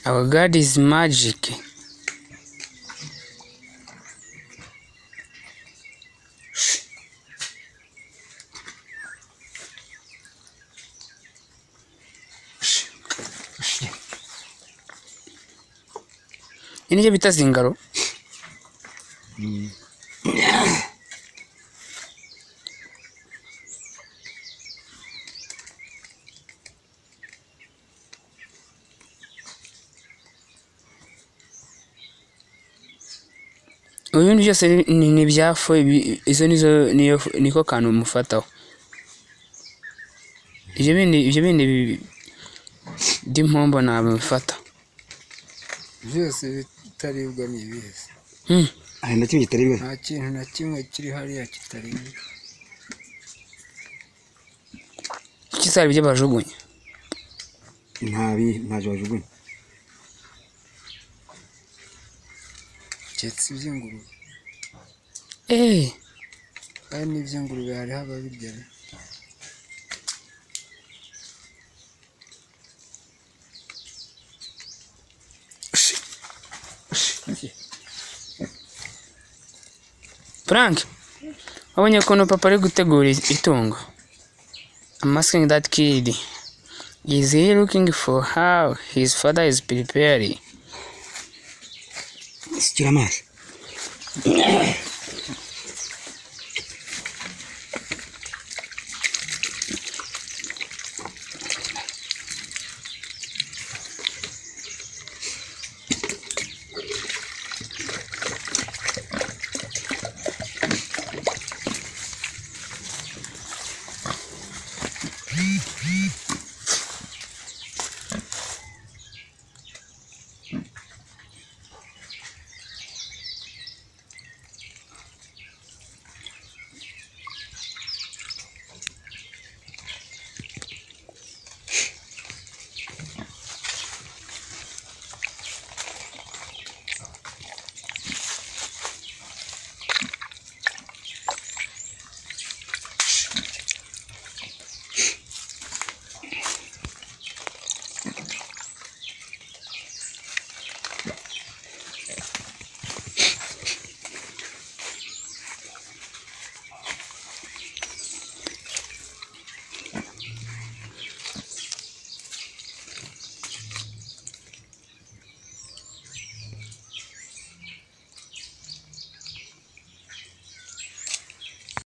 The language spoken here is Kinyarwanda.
Our God is magic. Ini cyo bita zingaro. Mu bindi byose ni- ni ni ibyafu, ibi- izo nizo niyo niko kantu mufataho. Ibyo bindi ibyo bindi bi- by'impombo ntabwo bifata. byose bitaribwa ni ibizi Hmm. hari na kimwe kitaribwa nta kintu na kimwe kiri hariya kitaribwa Kuki zari ibyo bajugunya? ntabi ntacyo bajugunya keretse iby'ingurube Eh, kandi n'iby'ingurube hariho ababirya be. Frank. Wabonye ukuntu papa ari gutegura itungo. I'm asking that kid. Is he looking for how his father is preparing? sikira amazi